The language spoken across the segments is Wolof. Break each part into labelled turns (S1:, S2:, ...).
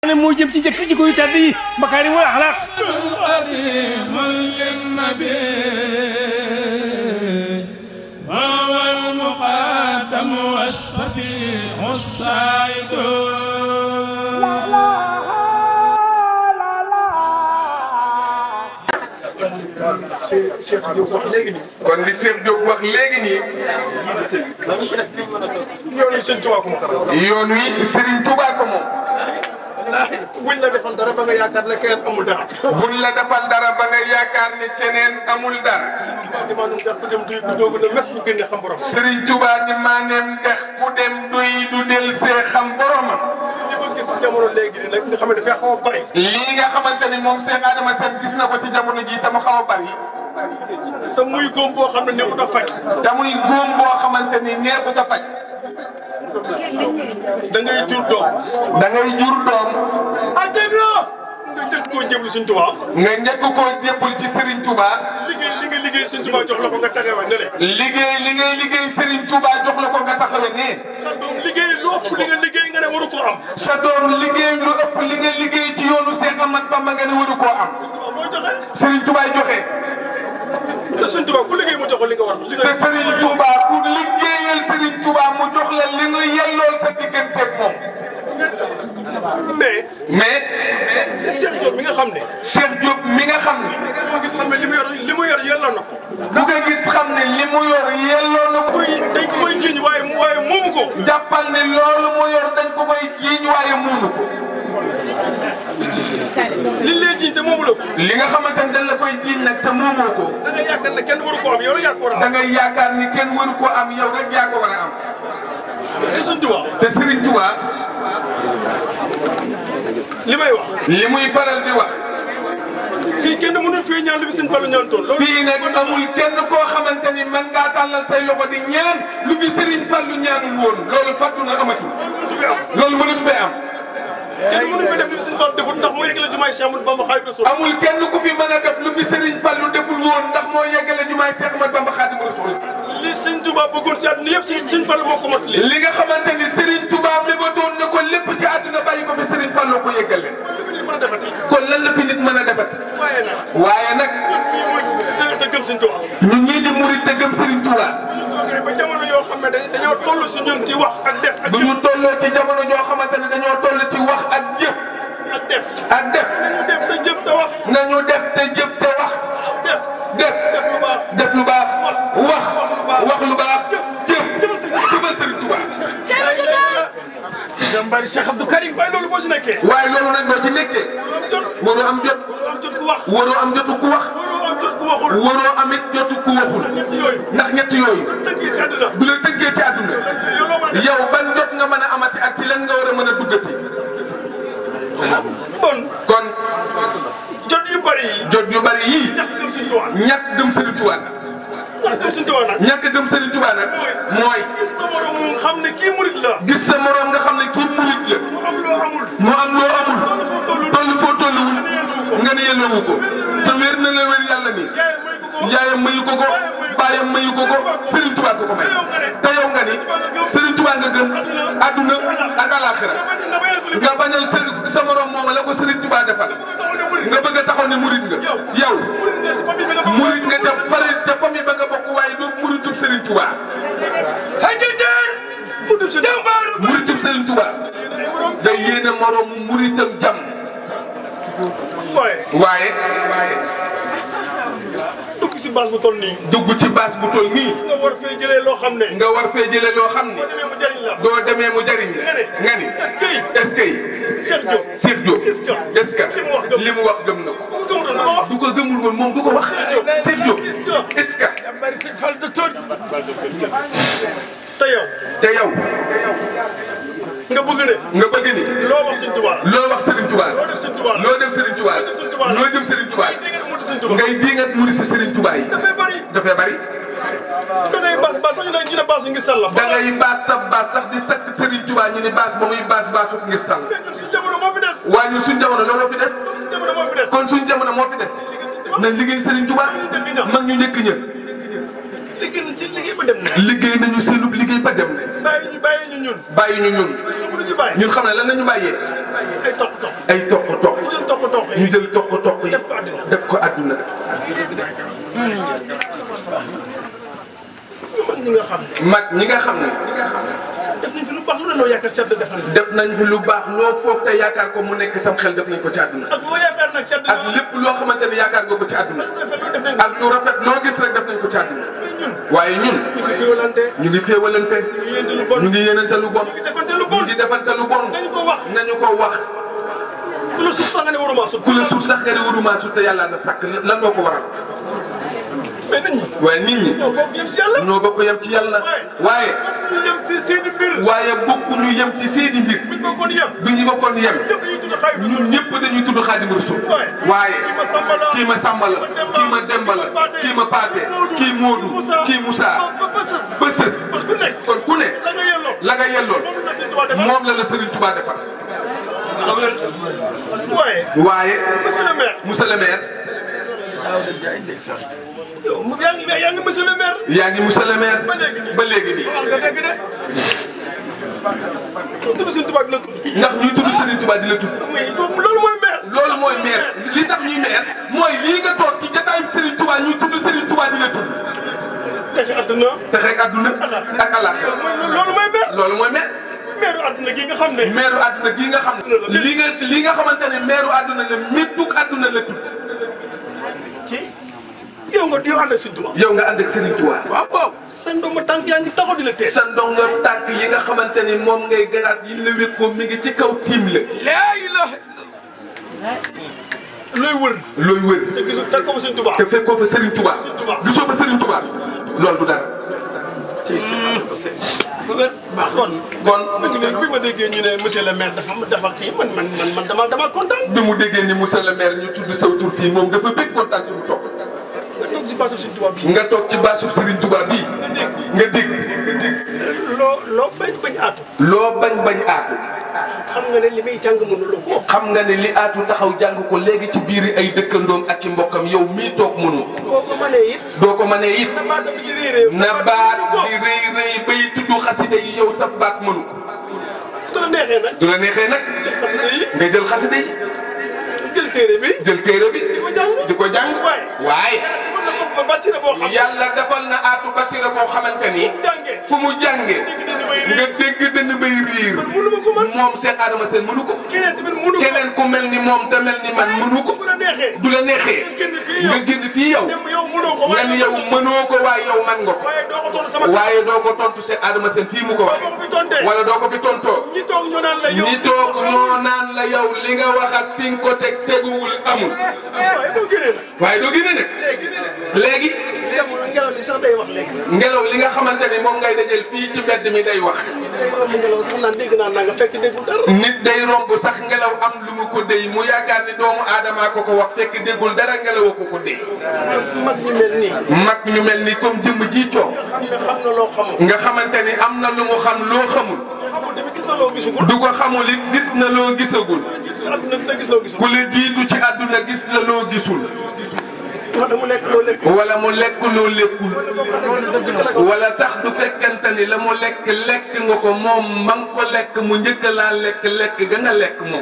S1: ne moo jëm ci jëkk jikko yu tedd yi makaarimul axlaaq
S2: قديم للنبي وهو المقدم والشفيع السعيد
S3: Cheikh Diop wax léegi nii.
S4: kon li Cheikh Diop wax léegi nii
S3: yow nii sëñ Tuubaa ko moom.
S4: yoon wi Serigne Touba ko moom
S3: buñ la defoon dara ba nga yaakaar ne kenn amul dara.
S4: buñ la defal dara ba nga yaakaar ni keneen amul dara
S3: Tuubaa di maanaam ndax ku dem duy ku doogu ne mes bu génne xam borom.
S4: Serigne Touba ni maaneem dex ku dem duy du del see xam boromam
S3: li ma gis si jamono léegi nii nag nga xam ne dafay xaw a bari.
S4: lii nga xamante ni moom Cheikh Adama Sène gis na ko ci jamono ji te mu xaw a bari
S3: te muy góom boo xam ne nekkut a faj.
S4: te muy góom boo xamante ni neexut a faj
S3: da ngay jur doom.
S4: da ngay jur doom
S3: ah dégg nga. nga njëkk koo jéblu sëñ Tuubaa.
S4: nga njëkk koo jébbal ci Serigne Touba
S3: liggéey li nga liggéey sëñ Tuubaa jox la ko nga tagawa ne le.
S4: liggéey li ngay liggéey Serigne Touba jox la ko nga taxawe ne
S3: sa doom liggéey lu ëpp li nga liggéey nga ne waru ko am.
S4: sa doom liggéey lu ëpp li nga liggéey ci yoonu Cheikh Ahmad Bamba nga ne waru koo am
S3: Tuubaa moo joxe.
S4: Serigne Touba joxe
S3: te sëñ Tuubaa ku liggéey mu jox ko li nga war. li
S4: te
S3: nga
S4: Serigne Touba pour liggéeyal Serigne Touba mu jox la li nga yellool sa digganteeg moom
S3: mais.
S4: mais
S3: Cheikh Diop mi nga xam ne.
S4: Cheikh Diop mi nga xam ni
S3: moo gis xam ne li mu yor li mu yor yelloo na ko.
S4: bu ko gis xam ne li mu yor yelloo na ko
S3: koy dañ ko koy jiiñ waaye waaye moomu ko.
S4: jàppal ne loolu mu yor dañ ko koy jiiñ waaye muunu ko
S3: li lay jiiñ te moomu la ko.
S4: li nga xamante ne dañ la koy jiiñ nag te moomoo ko
S3: da ngay yaakaar ne kenn waru ko am yow la yaa ko war a
S4: da
S3: am.
S4: ngay yaakaar ni kenn waru ko am yow rek yaa ko war a am
S3: te sëñ Tuubaa
S4: te Serigne Touba
S3: li may wax.
S4: li muy faral di wax
S3: fii kenn mënul fii ñaan lu fi sëñ Fallu ñaan toon loolu
S4: fii nag amul kenn koo xamante ni man ngaa tàllal say loxo di ñaan lu fi Serigne Fallou ñaanul woon loolu fàttu na amatul
S3: mënut fi am.
S4: loolu mënut fee am
S3: kenn mënu fi def li fi sëñ Fallu defut ndax moo yeggale jumaay Cheikh Ahmadou Bamba Xaadimu Rasuul.
S4: amul kenn ku fi mën a def lu fi Serigne Fallou deful woon ndax moo yeggale jumaay Cheikh Ahmadou Bamba Khadimu Rasul
S3: li sëñ Tuubaa bëggoon si àdduna yëpp sëñ sëñ Fallu moo ko mottali.
S4: li nga xamante ni Serigne Touba mébatoon na ko lépp ci àdduna bàyyi ko fi Serigne Fallou ko yeggale
S3: kon lu fi nit mën a defati.
S4: kon lan la fi nit mën a defati
S3: waaye nag.
S4: waaye nag
S3: ñun ñii mooy te te gëm sëñ Tuubaa.
S4: ñun ñii di murit te gëm Serigne Touba
S3: bu ñu toogee ba jamono yoo xam ne dañ- dañoo toll si ñun ci wax ak def ak
S4: bu ñu tolloo ci jamono joo xamante ne dañoo toll ci wax ak jëf
S3: ak def.
S4: ak def
S3: nañu def te jëf te wax.
S4: nañu def te jëf te wax
S3: def.
S4: def
S3: def lu baax.
S4: def lu baax wax
S3: wax lu baax.
S4: wax lu baax
S3: jëf.
S4: jëf
S3: jëfal Serigne Touba.
S4: jëfal Serigne Touba
S3: jàmbaari Cheikh Abdou Karim. waaye loolu boo si nekkee.
S4: waaye loolu nag boo ci nekkee
S3: waroo am jot.
S4: waroo am jot
S3: waroo am jot ku wax.
S4: waroo am jotu ku wax
S3: waroo am jot ku waxul.
S4: waroo amit jotu ku waxul
S3: ñett yooyu.
S4: ndax ñett yooyu
S3: tënk yi si àddina.
S4: bu la tëggee ci àdduna
S3: yow loo mën a def.
S4: yow ban jot nga mën a amati ak ci lan nga war a mën a duggati
S3: kon
S4: kon
S3: jot yu bari yi.
S4: jot yu bari yii
S3: ñàkk gëm Sëñ Tuubaa.
S4: ñàkk gëm Serigne Touba
S3: ñàkk gëm Sëñ Tuubaa nag.
S4: ñàkk gëm Serigne Touba nag mooy
S3: gis sa morom mu xam ne kii murit la.
S4: gis sa moroom nga xam ne kii murit la
S3: mu am loo amul.
S4: mu am loo amul
S3: toll foo toll.
S4: toll foo tolluwul nga ne yellewu ko te wér na la wér yàlla ni
S3: yaay may ko ko.
S4: yaayam mayu ko ko baayam mayu ko ko Serigne Touba ko ko may te yow nga ni Serigne Touba nga gëm adduna ak alaxira
S3: nga bañal ko li
S4: nga bañal sa sa morom moom la ko Serigne Touba defal
S3: nga taxaw ne murit.
S4: nga bëgg a taxaw ne murit nga yow
S3: murit nga si famille bi nga bokk.
S4: murit nga ca fale ca famille ba nga bokk waaye doo muritub Serigne Touba
S3: hajjateen. mu dem si jàmbaar.
S4: muritub Serigne Touba
S3: ay morom.
S4: day yéene moroomu muritam jàmm
S3: waaye.
S4: waaye
S3: dugg si base bu toll nii.
S4: dugg ci baas bu toll nii
S3: nga war fee jëlee loo xam ne.
S4: nga war fee jële loo xam ne
S3: boo demee mu jëriñ la.
S4: doo demee mu jariñ la
S3: nga ne.
S4: nga ni
S3: est-ce que.
S4: est-ce que
S3: Cheikh Diop.
S4: Cheikh Diop
S3: est-ce que.
S4: est-ce que
S3: li mu wax gëm
S4: li mu wax gëm na ko
S3: bu ko gëmutoon dama wax.
S4: du ko gëmul woon moom du ko wax Cheikh Diop
S3: est-ce que.
S4: est-ce que
S3: jàmbaari Sëñ Fall docteur. te yow.
S4: te yow
S3: nga bëgg ne.
S4: nga bëgg ni
S3: loo wax Sëñ Tuubaa.
S4: loo wax Serigne Touba
S3: loo def Sëñ Tuubaa.
S4: loo def Serigne Touba
S3: loo def Sëñ Tuubaa.
S4: loo def Serigne Touba
S3: ngay dégg mu Sëñ Tuubaa.
S4: ngay diingat murit Serigne Touba yi
S3: dafay bari.
S4: dafay bari
S3: da ngay bas bas sax ñu ne ñu ne bas ngi sell la.
S4: da ngay baas sa baas sax di sakk Serigne Touba ñu ni baas ba muy baas baasu ngistal
S3: mais ñun suñu jamono moo fi des.
S4: waaye ñun suñ jamono looloo fi des
S3: suñu jamono moo fi des.
S4: kon suñ jamono moo fi des
S3: liggéey Sëñ Tuubaa.
S4: nañ liggéey Serigne Touba mag ñu njëkk ña
S3: liggéey ci liggéey ba dem na.
S4: liggéey nañu seenub liggéey ba dem nañ
S3: bàyyi ñu bàyyi ñu ñun
S4: bàyyi ñu ñun
S3: xam nga ñu bàyyi
S4: ñun xam ne lan la ñu bàyyee
S3: ay toq toq
S4: ay toq toq
S3: ñu jël toq toq
S4: ñu
S3: yi
S4: jël toq toq yi
S3: def ko àddina
S4: def ko àdduna
S3: mag ñi nga xam ne
S4: mag ñi nga xam ne
S3: def nañ fi lu baax lu ne noo yaakaar sedd def nañ
S4: def nañ fi lu baax loo foog te yaakaar ko mu nekk sam xel def nañ ko ci àdduna
S3: ak loo yaakaar nag sedd
S4: ak lépp loo xamante ne yaakaar nga ko ci àdduna
S3: rafet lu def nañ
S4: ak lu rafet loo gis rek def nañ ko ci àdduna
S3: ñun
S4: waaye ñun
S3: ñu ngi fiwalante
S4: ñu ngi féewalante
S3: ñu yéente lu bon
S4: ñu ngi yéenante lu bon
S3: ñu ngi defante lu
S4: ñu
S3: bon
S4: ngi defante lu bon
S3: nañu ko wax
S4: nañu ko wax
S3: ku la suuf sax nga ne waruma suuf
S4: ku la suuf sax nga ne waruma suuf te yàlla na sàkk lan moo ko waral
S3: mais nit ñi
S4: waaye nit ñi
S3: ñoo bokk yem si yàlla
S4: ñoo bokk yem ci yàlla waaye
S3: ñu yem si seeni mbir
S4: waaye bokkuñu yem ci seeni mbir
S3: buñ bokkoon yem
S4: du ñu bokkoon yem
S3: ñëpp dañuy tudd xaay bi
S4: ñun ñëpp dañuy tudd Xaadimu Rasuul
S3: waaye
S4: waaye
S3: kii ma samba la
S4: kii ma sàmba la kii ma demba la kii ma paate kii moodu kii Moussa
S3: ba ba sës
S4: ba sës
S3: kon ku nekk
S4: kon ku ne
S3: la nga yelloo
S4: la nga yelloon
S3: moom la Sëñ Tuubaa defal
S4: moom la la Serigne Touba defal
S3: waaye
S4: waaye
S3: monsieur le maire
S4: monsieur le maire
S3: yow mu yaa ngi yaa ngi monsieur le maire
S4: yaa ngi monsieur le maire
S3: ba léegi nii
S4: ba léegi nii
S3: wax nga dëgg de kii tudd Sëñ Tuubaa di la tudd
S4: ndax ñuy tudd Serigne Touba di la tudd
S3: mais kooku loolu mooy maire
S4: loolu mooy maire li tax ñuy maire mooy lii nga toog ci jotaayu Serigne Touba ñuy tudd Serigne Touba di la tudd
S3: te ci àdduna
S4: te rek àdduna ak àllaaxira
S3: loolu mooy maire
S4: loolu mooy maire
S3: maire àdduna gi nga xam ne
S4: maire àdduna gii nga xam ne li nga li nga xamante ne maire àdduna la méttug àdduna la tudd
S3: yow nga yow ànd ak Sëñ Tuubaa
S4: yow nga ànd ak Serigne Touba
S3: waaw waaw sa ndomba tànk yaa ngi taxaw di la tee
S4: sa ndongo tànk yi nga xamante ni moom ngay gënaat yi la wékkoo mi ngi ci kaw tiim la
S3: laa ilaaha looy wër
S4: looy wër
S3: te gisul fekk ko fa Sëñ Tuubaa
S4: te fekkoo fa Serigne Touba gisoo fa Serigne Touba loolu du dara
S3: baax kon
S4: kon
S3: ma ci bi ma déggee ñu ne monsieur le maire dafa dafa kii man man man man dama dama kontaan
S4: bi mu déggee ni monsieur le maire ñu tudd saw tur fii moom dafa bëgg kontaan suñu toog
S3: nga toog si baasu Sëñ Tuubaa bii
S4: nga toog ci baasub Serigne Touba bii
S3: nga dégg
S4: nga dégg
S3: loo loo bañ bañ aatu
S4: loo bañ bañ aatu
S3: xam nga ne li muy jàng mënuloo ko
S4: xam nga ne li aatu taxaw jàng ko léegi ci biir ay dëkkandoom ak i mbokkam yow mii toog mënu
S3: boo ko mënee it
S4: doo ko mënee it
S3: na baatam di réeré
S4: na baat di rëy rëy bay tudd xasida yi yow sa baat mënu
S3: su la neexee nag
S4: du la neexee nag
S3: jël xasida yi
S4: nga jël xasida yi
S3: jël téere bi
S4: jël téere bi
S3: di ko jàng
S4: di ko jàng
S3: waaye
S4: waaye
S3: defal na ko basira boo xam
S4: yàlla defal na aatu basira boo xamante ni
S3: jàngee
S4: fu mu jàngee
S3: dégg dina bay
S4: nga
S3: réer
S4: dégg dënn bay riir
S3: man mënu ma ko man
S4: moom Cheikh Adama Sène mënu ko
S3: keneen tamit mënu ko
S4: keneen ku mel ni moom te mel ni man mënu ko
S3: bu la neexee
S4: du la neexee
S3: nga génn fii yow
S4: nga génn fii yow
S3: dem yow mënoo ko
S4: nga ni yow mënoo ko waaye yow man nga ko
S3: waaye doo ko tontu sama
S4: waaye doo ko tontu Cheikh Adama Sène fii mu ko
S3: boo
S4: waxee
S3: ko fi tontee
S4: wala doo ko fi tontoo
S3: ñi toog ñu naan la yow
S4: ñi toog ñoo naan la yow li nga wax ak fi nga ko teg teguwul amul
S3: waaye boo génnee nag
S4: waaye doo génne nag
S3: léegi
S4: léegi
S3: jamono ngelaw li sax day wax léegi
S4: ngelaw li nga xamante ni moom ngay dajeel fii ci mbedd mi day wax
S3: day romb ngelaw sax naan dégg naa naa nga fekk déggul dara
S4: nit day romb sax ngelaw am lu mu ko déy mu yaakaar ni doomu aadama ko ko wax fekk déggul dara ngelaw ko ko déy
S3: mag ñi mel nii
S4: mag ñu mel ni comme jëmm ji coow
S3: xam ne xam na loo xamul
S4: nga xamante ni am na lu mu xam loo xamul
S3: xamul tamit gis na loo gisugul
S4: du ko xamul it gis na loo gisagul
S3: si àdduna dina gis loo gisul
S4: ku la jiitu ci àdduna gis na loo gisul
S3: wala mu nekk loo lekk
S4: wala mu lekk loo lekkul
S3: boo ko lekk sama jëkk la ko
S4: wala sax du fekkente ni la mu lekk lekk nga ko moom ma nga ko lekk mu njëkk laa lekk lekk ga nga lekk moom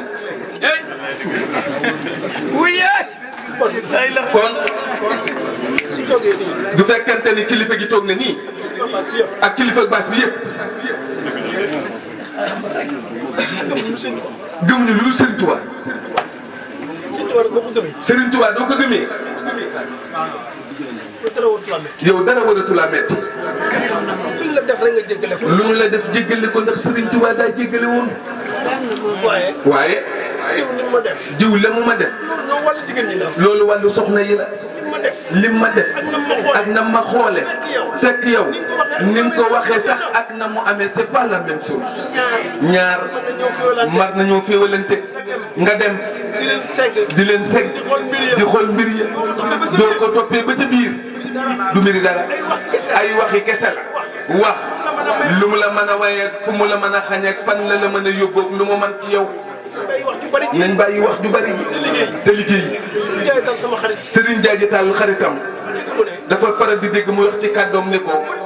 S4: kon
S3: su jógee nii
S4: du fekkente ni kilifa gi toog na nii
S3: papa bi yëpp
S4: ak kilifa baas bi yëpp
S3: gëm lu seen
S4: gëm ñu lu dul Serigne Touba
S3: seen tubaab boo ko gëmee
S4: Serigne Touba doo ko gëmee
S3: ba dara wut la métti
S4: yow dara waratu laa metti
S3: luñ la def rek nga jéggale ko
S4: lu ñu la def jéggale ko ndax Serigne Touba daa jéggale woon
S3: waaye
S4: waaye
S3: yow ni ma def
S4: jiw la mu ma def
S3: loolu noonu wàllu jigéen ñi la
S4: loolu wàllu soxna yi la
S3: li ma def
S4: lim ma def
S3: ak na ma xoole
S4: ak na ma xoole fekk yow ni nga ko waxee sax ak na mu amee c'est pas la même chose
S3: ñaar
S4: ñaar
S3: mën na ñëw féewalante
S4: mar nañoo féewalante nga dem
S3: di leen segg
S4: di leen segg
S3: di xool mbir ya
S4: di xool mbir ya doo ko toppee ba ca biir du mbiri dara
S3: ay wax kese
S4: ay waxi kese la wax lu mu la mën a wayeeg fu mu la mën a xañeeg fan la la mën a yóbboog lu mu mën ci yow
S3: ay wax ju bari ji
S4: nañ bàyyi wax ju bari ji te liggéey
S3: sëñ Ndiaye dal sama xarit
S4: Serigne Diadji Tall xaritam
S3: dafa dégg mu ne
S4: dafa faral di dégg mu wax ci kàddoom ne ko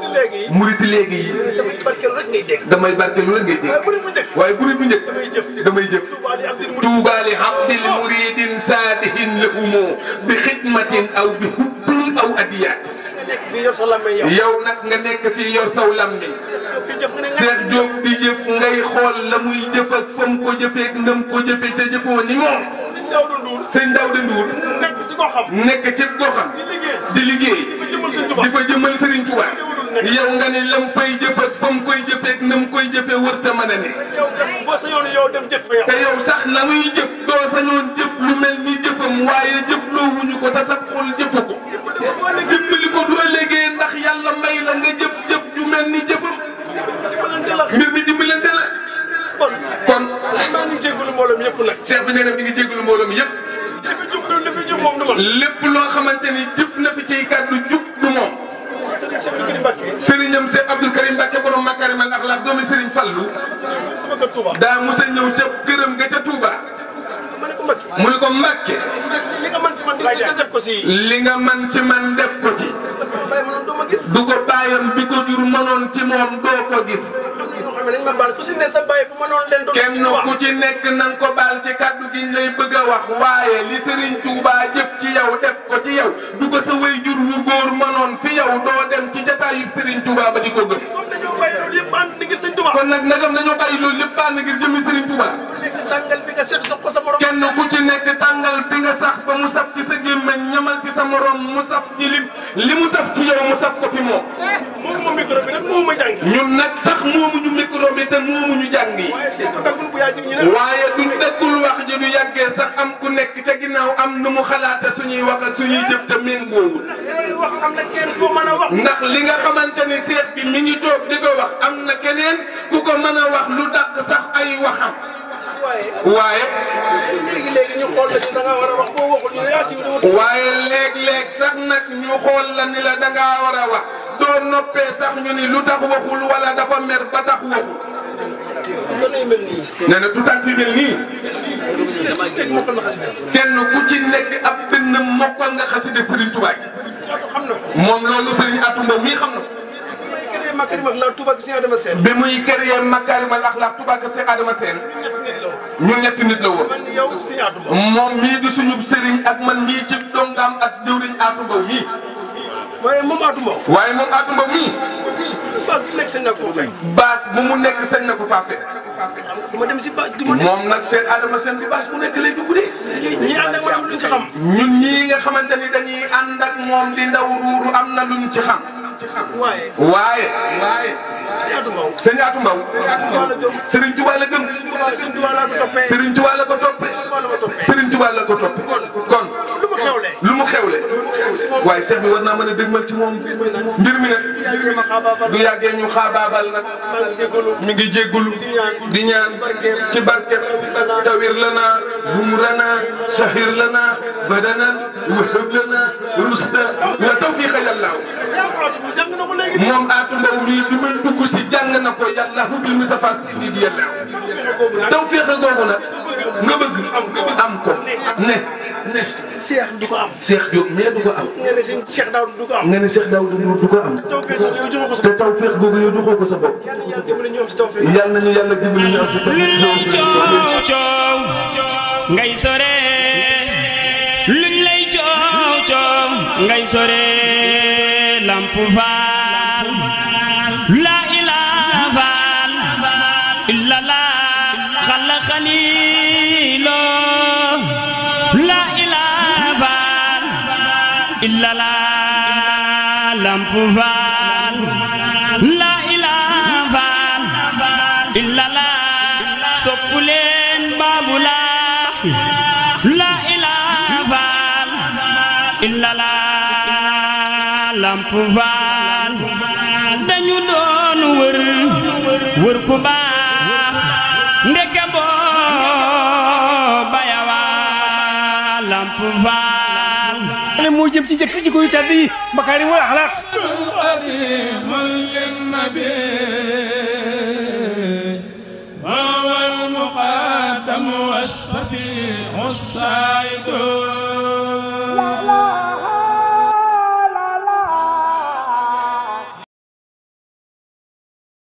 S3: léegi yi
S4: murit léegi yi
S3: damay barkeel rek ngay dégg
S4: damay barkeelu la ngay
S3: waaye
S4: dégg
S3: murit bu njëkk
S4: waaye murit bu njëkk
S3: damay jëf
S4: damay jëf
S3: Tuubaa li abdil murit
S4: tuuba li abdil muridin saadihin lahumu bi xidmatin aw bi hubbin aw adiyaat
S3: nga nekk fii yor sa làmmeñ yow
S4: yow nag nga nekk fii yor saw lammiñ
S3: di jëf nga ne nga
S4: Seex Jóob di jëf ngay xool la muy jëf ak fam ko jëfee ndam ko jëfee te jëfoo ni moom
S3: sëñ Daawdu Nduur
S4: sëñ Daawda Nduur
S3: nekk si koo xam
S4: nekk ci goxam
S3: di liggéey
S4: di liggéey
S3: di fa jëmal sëñ Tuubaa
S4: di fa jëmal Serigne Touba yow nga ne lam fay jëf ak fam koy jëfee ak nam koy jëfee wërta mën a ne
S3: yow nga boo sa yoon yow dem jëf fa yow
S4: te yow sax la muy jëf doo sañoon jëf lu mel ni jëfam waaye jëf loo wuñu ko te sax xol jëfu ko dimbali ko du ëllëgee ndax yàlla may la nga jëf jëf ju mel ni jëfam
S3: dimbalante la
S4: mbir mi dimbalante la
S3: kon
S4: kon
S3: maa ngi jégalu mbooloo mi yëpp nag
S4: Cheikh bi nee na mi ngi jégalu mbooloo mi yëpp
S3: li fi jub li fi jub moom du man
S4: lépp loo xamante ni jub na fi ciy kàddu jub du moom
S3: Serigne Cheikh Fikiri Mbacke
S4: Serignam Cheikh Abdoul Karim Mbacke borom Makarimal Akhlaq doomi Serigne Fallou
S3: sama kër Touba
S4: daa mos a ñëw ca këram ga ca Touba
S3: ma ne ko Mbacke
S4: mu ne ko Mbacke
S3: li nga man si man di te def ko si
S4: li nga man ci man def ko ci
S3: parce que bàyyi ma noonu doo ma gis
S4: du ko bàyyam bi ko jur mënoon ci moom doo ko gis
S3: am na ñoo xam ne dañ ma baal ku si ne sa bàyyi bu ma noonu leen doon
S4: kenn ku ci nekk na nga ko baal ci kàddu gi ñu lay bëgg a wax waaye li Serigne Touba jëf ci yow def ko ci yow du ko sa way jur wu góor mënoon fi yow doo dem ci jataayub Serigne Touba ba di ko gëm
S3: comme dañoo bàyyi loolu yëpp ànd ni ngir sëñ Touba
S4: kon nag nagam dañoo bàyyi loolu lépp bànn ngir jëmmi Serigne Touba
S3: nekk tàngal bi nga seet jox ko sa morom
S4: kenn ku ci nekk tàngal bi nga sax ba mu saf ci sa gémmeñ ñamal ci sa morom mu saf ci lim li mu saf ci yow mu saf ko fi moom
S3: moomu ma micro bi nag moomu ma jàng
S4: ñun nag sax moomuñu micro bi te moomuñu jàng yi
S3: waaye su ko daggul bu yaa ji ñu ne
S4: waaye duñ dëggul wax ji du yàggee sax am ku nekk ca ginnaaw am nu mu xalaate suñuy wax ak suñuy jëf te méngoowul
S3: yooyu wax am na kenn koo mën a wax
S4: ndax li nga xamante ni seet bi mi ngi toog di ko wax am na keneen ku ko mën a wax lu dàq sax ay waxam
S3: waaye
S4: waaye
S3: léegi léegi ñu xool la ñu da nga war a wax boo waxul ñu ne yaa diw dama
S4: waaye léeg-léeg sax nag ñu xool la ni la dangaa war a wax doo noppee sax ñu ni lu tax waxul wala dafa mer ba tax waxul
S3: danay mel nii
S4: nee na tuutànk yu mel nii
S3: si ne parce que moo ko na xasida
S4: kenn ku ci nekk ab benn mokkal nga xasida Serigne Touba gi
S3: xam na ko
S4: moom loolu Serigne Atou Mbow mii xam na ko
S3: may keneen ma kër ma la Touba gi si dama seet
S4: bi muy créé Makarimal Akhlaq Touba Kër Cheikh Adama Sène ñun ñetti nit la woon
S3: man ni yow si yaatu ma
S4: moom mii di suñu Serigne ak man mii ci dongaam ak jëwriñ Atou Mbow mii
S3: waaye moom Atou Mbow
S4: waaye moom Atou Mbow mii
S3: base bu nekk sañ naa koo fekk
S4: baas bu mu nekk sañ na ko faa fekk
S3: du ma dem si base du ma dem
S4: moom nag Cheikh Adama Sène bi baas bu nekk lay dugg de
S3: ñi ànd ak man am luñ ci xam
S4: ñun ñii nga xamante ni dañuy ànd ak moom di ndaw ruuru am na luñ ci xam
S3: waaye
S4: waaye waaye
S3: si Atou Mbow
S4: sëñ Atou Mbow
S3: Touba la gëm
S4: Serigne Touba la gëm
S3: Touba sëñ Touba laa ko toppee
S4: Serigne Touba la ko toppee
S3: Touba la ma toppee
S4: Serigne Touba la ko toppee kon
S3: lu ma xewle
S4: lu mu xewle waaye Cheikh bi war naa mën a dëgmal ci moom mbir mi nag
S3: yaa ma xaabaabal
S4: du yàggee ñu xaabaabal nag
S3: maa ngi jégalu
S4: mi ngi jéggulu di ñaan ci barket tawir lana humrana shahir lana badanan wahab lana rusda wa tawfiqa yàlla
S3: yaa ko Atou jàng na ko léegi
S4: moom Atou Mbow mii bi muy dugg si jàng na ko yàlla hubil mi safa sidi di yàlla tawfiqa googu nag nga bëgg am ko ne
S3: Cheikh du ko am
S4: Cheikh Diop mais du ko am
S3: nga ne sëñ Cheikh Daouda du ko am
S4: nga ne Cheikh Daouda Ndour du ko am
S3: tawfeex yow joxoo ko sa
S4: te tawfiq googu yow joxoo ko sa bopp
S3: yàlla yàlla dimbali ñu am si tawfeex
S4: yàlla nañu yàlla dimbali ñu am ci
S5: luñ lay coow coow ngay sore luñ lay coow coow ngay sore lamp faal la ilaha faal illa la xalaxani lo la ilaha faal illa la lamp faal la ilaha faal illa la soppu leen baabu laa la ilaha faal illa la lamp faal dañu doon wër wër ku baax ndeke boo bayawa lamp faal
S1: ne moo jëm ci jëkk jikko yu tedd yi makaarimul axlaaq
S2: قديم للنبي وهو المقدم والشفيع السعيد